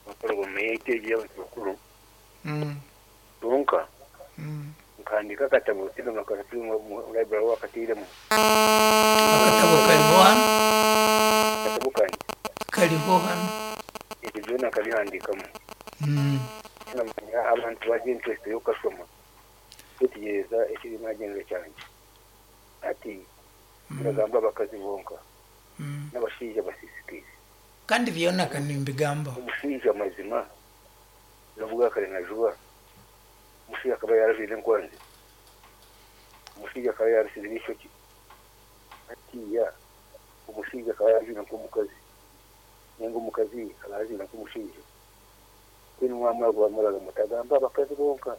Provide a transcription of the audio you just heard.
bakora ubumenyi itege y'abanyamakuru tunka ukandika akatabo usigaga akatiri mu library wakatiremo akatabo kariho hano akatabo kanjye kariho hano ibyo byo nakabihandikamo Mm. namenya abantu bagira interest yo gusoma gutegereza ikirimo agenga cyanjye ati biragamba bakazibonka Mm. n'abashinja basisitiza kandi byonaka nimbigambaho umushinja mazima navuga kare na juba umushinja akaba yaravize nkwanze umushinja akaba yarasize n'ishoki atiya umushinja akaba yarazina nk'umukazi nenga umukazi akaba yazina nk'umushinja kuri n'umwamara gwamaraga mutagamba bakazi bonka